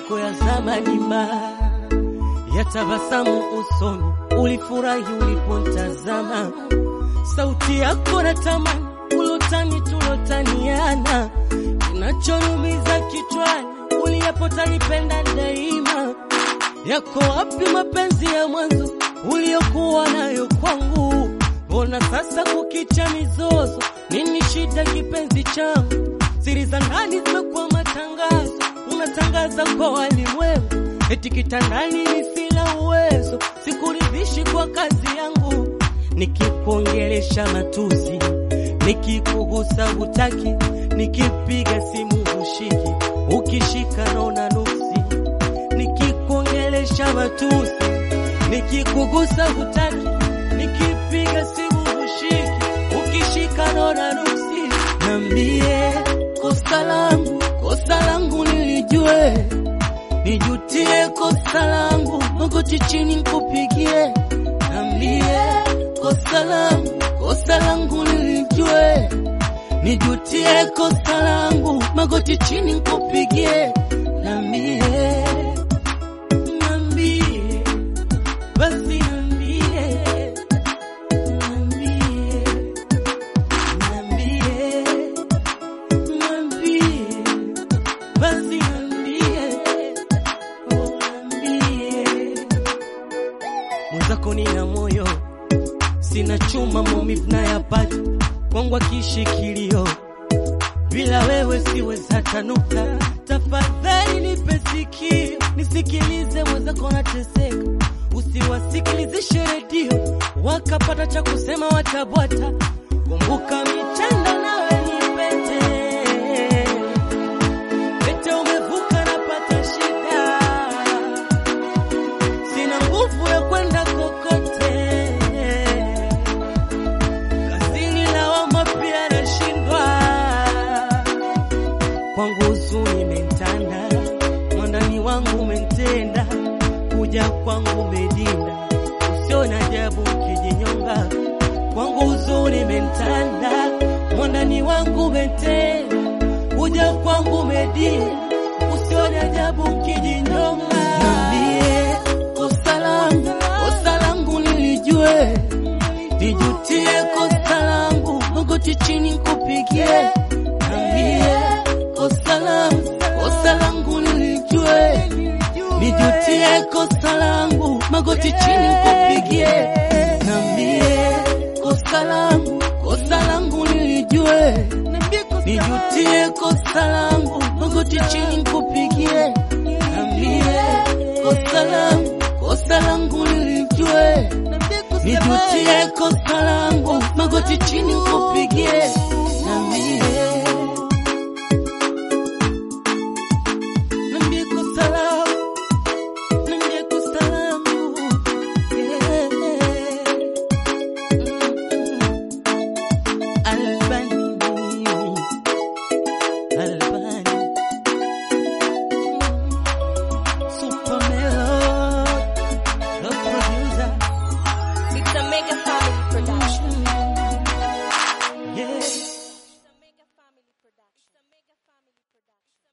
yako ya zamani ma ya tabasamu usoni, ulifurahi ulipontazama, sauti yako na tamani, ulotani tulotaniana, kinachonumiza kichwani, uliyapotanipenda daima. Yako wapi mapenzi ya mwanzo uliokuwa nayo kwangu? Mbona sasa kukicha mizozo? Nini shida kipenzi changu? Siri za ndani zimekuwa matangazo, unatangaza kwa walimwengu eti kitandani ni sina uwezo, sikuridhishi kwa kazi yangu. Nikikuongelesha matusi, nikikugusa hutaki, nikipiga simu hushiki, ukishika naona nuksi. Nikikuongelesha matusi, nikikugusa hutaki, nikipiga simu hushiki, ukishika naona nuksi. Nambie kosa langu, kosa langu nilijue nijutie kosa langu, magoti chini nikupigie, nambie kosa langu, kosa langu nilijue, nijutie kosa langu, magoti chini nikupigie, nambie, nambie, basi nambie, nambie, nambie, nambie, basi nambie mwenzako nina moyo, sina chuma, maumivu nayapata kwangu akishikilio, bila wewe siwezi hata nukta. Tafadhali nipe sikio, nisikilize, mwenzako nateseka, usiwasikilizishe redio wakapata cha kusema watabwata. Kumbuka mitanda nawe ni pete pete, umevuka napata shida sina nguvu ya kwenda kokote, kazini lawama pia nashindwa, kwangu huzuni imentanda, mwandani wangu umentenda, kuja kwangu umedinda, usiona ajabu ukijinyonga, kwangu huzuni imentanda, mwandani wangu umentenda, kuja kwangu umedinda, usiona ajabu ukijinyonga. Niambie kosa langu, kosa langu nilijue, nijutie kosa langu, magoti chini nikupigie. Niambie kosa langu, kosa langu nilijue, nijutie kosa langu, magoti chini nikupigie. Niambie kosa langu, kosa langu nilijue, nijutie kosa langu, magoti chini nikupigie. Niambie kosa langu, kosa langu nilijue, nijutie kosa langu, magoti chini nikupigie.